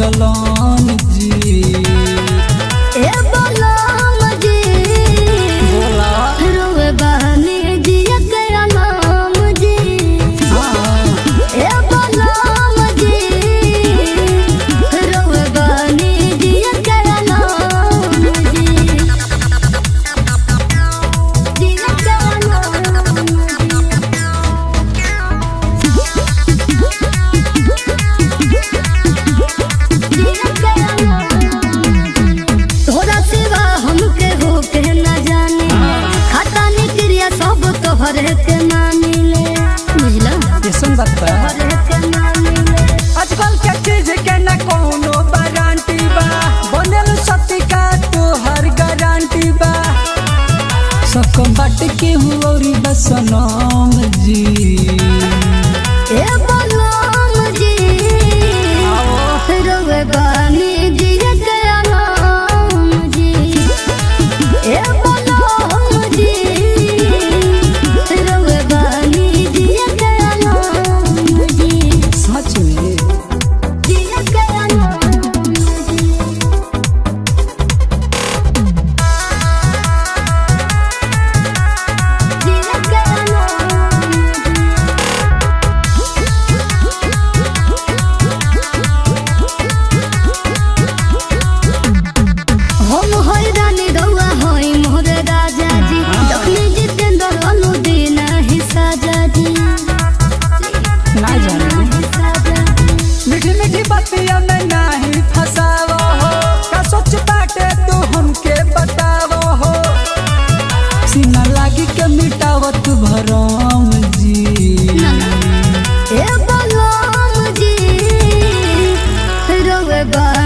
जलन जी ए बलम जी बोला रोवे बहनी जी के नाम जी हाँ ए बलम जी रोवे बहनी जी के नाम जी जी के नाम तोरा सिवा हमके हो के न जाने खाता निक्रिया सब तोहरे के मानी ले बुझला कैसन बात बा तोहरे के मानी ले आजकल के चीज के न कोनो गारंटी बा बनल सती का तोहर गारंटी बा सकम बाट के हुरी बसनम जी ए बलम जी रोवे बानी जी के नाम जी ए बलम जी रोवे बानी जी के नाम जी सच में जी के नाम जी जी के नाम जी हम होई रानी रउआ होई मोर राजा जी दखनी जितेंद्र अनुदीन ही साजा जी ना जाने मीठी मीठी बतिया में नाही फसावो हो का सोच बाटे तू हमके बतावो हो सीना लागी के मिटावत भरम जी ए बलम जी रउआ